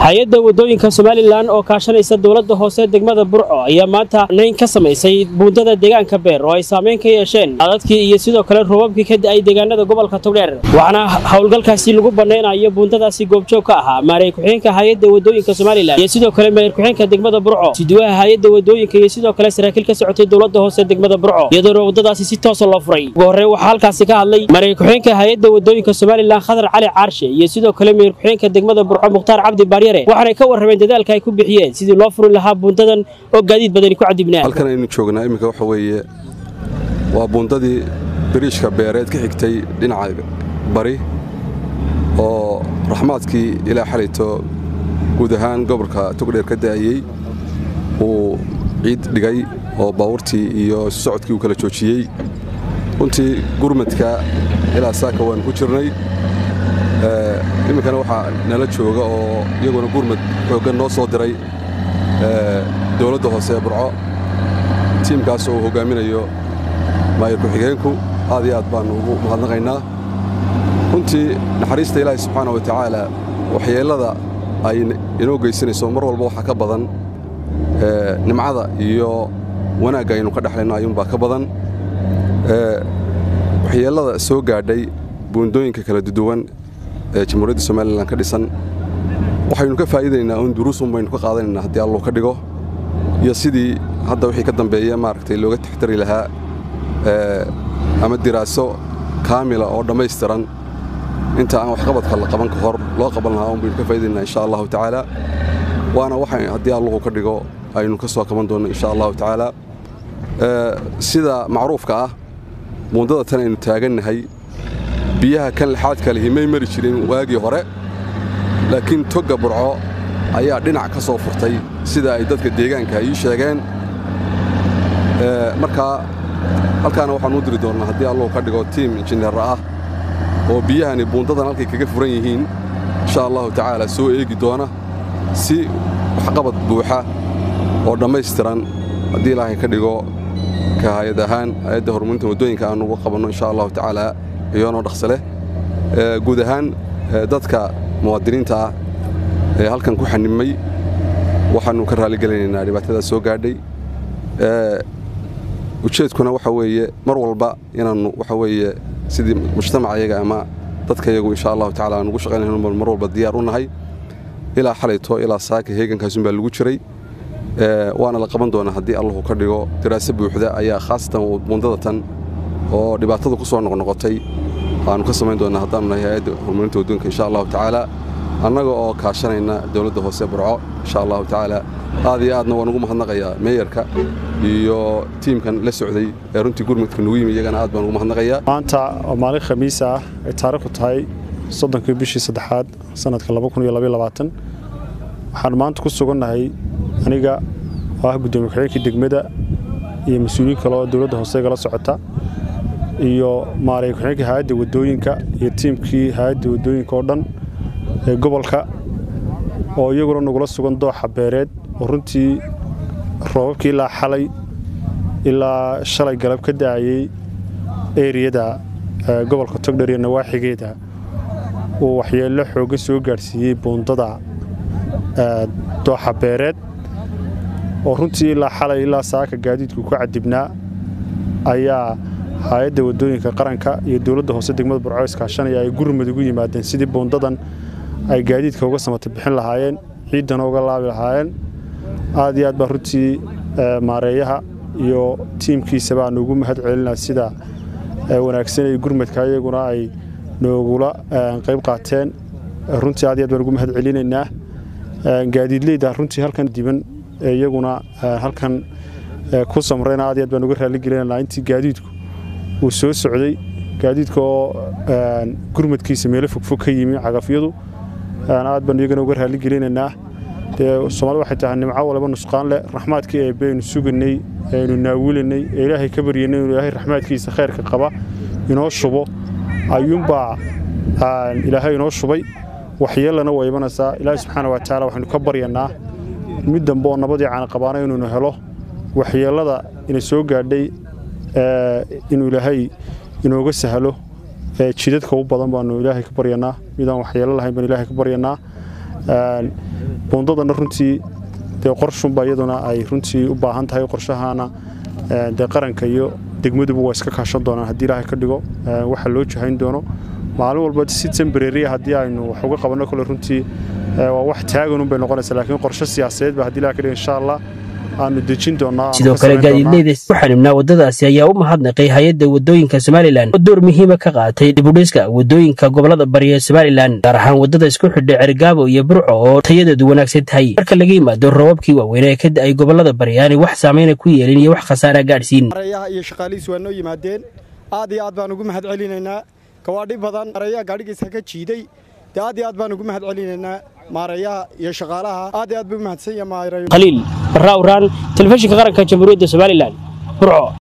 hay-adda waddooyinka somalilan oo kaashanaysa dowladda hoose degmada burco ayaa maanta nayn ka samaysay buundada deegaanka beer oo ay saamayn ka yeesheen adadkii iyo sidoo kale roobabkii ka da'ay deegaanada gobolka togdheer waxaana howlgalkaasi lagu bannaynayo buundadaasi goobjoog ka ahaa maareey ku-xigeenka hay-adda waddooyinka somalilan iyo sidoo kale mayor ku-xigeenka degmada burco siduwaha hay-adda waddooyinka iyo sidoo kale saraakiil ka socotay dowladda hoose degmada burco iyadoona waddadaasi si toosa loo furay ugu horreyn waxaa halkaasi ka hadlay mareey ku-xigeenka hay-adda waddooyinka somalilan khadar cali caarshe iyo sidoo kale mayor ku-xigeenka degmada burco mukhtaar cabdi baaryare waxaanay ka warrameen dadaalka ay ku bixiyeen sidii loo furi lahaa buundadan oo gaadiid badani ku cadibnaa halkan aynu joognaa iminka waxa weeye waa buundadii biriishka beereed ka xigtay dhinaca bari oo raxmaadkii ilaa xalayto guud ahaan gobolka togdheer ka da'ayey uu ciid dhigay oo baabuurtii iyo socodkii uu kala joojiyey runtii gurmadka ilaa saaka waanu ku jirnay iminkana waxaa nala jooga oo iyaguna gurmad xooggan noo soo diray dowladda hoose ee burco tiimkaas oo uu hoggaaminayo maayir ku-xigeenku aad iyo aad baannu ugu mahadnaqaynaa runtii naxariista ilaahay subxaana wa tacaala waxyeellada ay inoo geysanayso mar walba waxaa ka badan nimcada iyo wanaagga aynu ka dhexlayno ayuunbaa ka badan waxyeellada soo gaadhay buundooyinka kala duwan ee jamhuuriyadda somalilan ka dhisan waxaynu ka faa'iidaynaa un duruusun baynu ka qaadanaynaa haddii allu ka dhigo iyo sidii hadda wixii ka dambeeya maaragtay looga taxtari lahaa ama diraaso kaamila oo dhammaystiran inta aan waxqabadka la qaban ka hor loo qaban lahaa un baynu ka faa'idaynaa insha allahu tacaala waana waxa haddii alluhu ka dhigo aynu ka soo qaban doonno insha allahu tacaala sida macruufka ah buundada tan aynu taagannahay biyaha kan lixaadka lihi may mari jirin waagii hore laakiin togga burco ayaa dhinac ka soo furtay sida ay dadka deegaanka ii sheegeen markaa halkaana waxaan u diri doonnaa haddii alluhu ka dhigo tiim injineer ah oo biyahani buundadan halkay kaga furan yihiin insha allahu tacaala soo eegi doona si waxqabad buuxa oo dhammaystiran haddii ilaahay ka dhigo ka hay-ad ahaan hay-adda horumarinta waddooyinka aanu uga qabanno insha allahu tacaala iyoonoo dhaqsa leh guud ahaan dadka muwaadiniinta ah ee halkan ku xanimay waxaannu ka raalligelinaynaa dhibaatadaas soo gaadhay ujeedkuna waxa weeye mar walba inaannu waxa weeye sidii mujtamacayaga ama dadkayagu insha allahu tacala aan ugu shaqaynayno mar walba diyaar u nahay ilaa xalayto ilaa saaka heegankaasunbaa lagu jiray waana la qaban doonaa haddii allahu ka dhigo daraase buuxda ayaa khaasatan buundada tan oo dhibaatada ku soo noqnoqotay waannu ka samayn doonaa haddaanu nahay hay-adda horumarinta waddooyinka insha allahu tacaala annaga oo kaashanayna dowladda hoose burco insha allahu tacaala aad iyo aadna waan ugu mahadnaqayaa meeyarka iyo tiimkan la socday ee runtii gurmudka nugu yimi iyagana aad baan ugu mahadnaqayaa maanta oo maalin khamiis ah ay taariikhdu tahay soddonkii bishii saddexaad sanadka waxaan maanta ku sugannahay aniga oo ah guddoomiye ku-xigeenkii degmada iyo mas-uuliyiin kale oo dowladda hoose gala socota iyo maareey ku-xigeenkii hay-adda waddooyinka iyo tiimkii hay-adda waddooyinka oo dhan ee gobolka oo iyaguna nagula sugan dooxa beereed oo runtii roobabkii ilaa xalay ilaa shalay galab ka da'ayey eriyada gobolka togdher iyo nawaaxigeeda uu waxyeello xooggan soo gaadhsiiyey buundada dooxa beereed oo runtii ilaa xalay ilaa saaka gaadiidku ku cadibnaa ayaa hay-adda waddooyinka qaranka iyo dowladda hoose degmada burco iskaashanaya ay gurmud ugu yimaadeen sidii buundadan ay gaadiidka uga samata bixin lahaayeen ciiddana uga laabi lahaayeen aad iyo aad baa runtii maareeyaha iyo tiimkiisaba aanu ugu mahad celinaa sida wanaagsan ee gurmadka iyaguna ay noogula qayb qaateen runtii aad iyo aad baan ugu mahad celinaynaa gaadiidleyda runtii halkan diban iyaguna halkan ku samrayna aad iyo aad baan uga raalligelinaynaa intii gaadiidku uu soo socday gaadiidka oo gurmadkiisa meelo fogfog ka yimi cagafyadu aad baan iyagana uga raalligelinaynaa dee soomaalida waxay tahay nimco walba nusqaan leh raxmaadkii eebbe aynu suganay aynu naawilanay ee ilaahay ka baryanay inuu ilaahay raxmaadkiisa khayrka qaba inoo shubo ayuunbaa ilaahay inoo shubay waxyeellana waa imanaysaa ilaahay subxaana wa tacaala waxaynu ka baryanaa mid dambe oo nabadii caana qabaana inuunu helo waxyeellada ina soo gaadhay inuu ilaahay inooga sahlo jidadka u badan baanu ilaahay ka baryanaa midaan waxyeelo lahayn baan ilaahay ka baryanaa buundadana runtii dee qorshunba iyaduna ay runtii u baahan tahay qorshahana dee qaranka iyo degmaduba waa iska kaashan doonaan haddii ilaahay ka dhigo waxa loo jahayn doono maalin walba si tembrariya haddii aynu wax uga qabanno kole runtii waa wax taaganun bay noqonaysaa laakiin qorshe siyaasadeed ba haddii ilahay ka dhigo insha allah aanu dejin doonaa sidoo kale gaadiidleyda ku xanibnaa waddadaasi ayaa u mahadnaqay hay-adda waddooyinka somalilan oo door muhiima ka qaatay dibudhiska waddooyinka gobolada bari ee somalilan gaar ahaan waddada isku xidha cergaabo iyo burco oo tayadeedu wanaagsan tahay marka laga yimaado roobabkii waaweyn ee ka da'ay gobolada bari aanay wax saameyna ku yeelin iyo wax khasaara gaadhsiin arayaha iyo shaqaalihiis waa noo yimaadeen aad iyo aad baan ugu mahad celinaynaa gawaadhi badan arayaha gaadhigiisa ka jiiday dee aad iyo aad baan ugu mahad celinaynaa maarayaha iyo shaqaalaha aad iyo aad buu mahadsan yahay khaliil barra uraan telefishinka qaranka jamhuuriyadda somalilan burco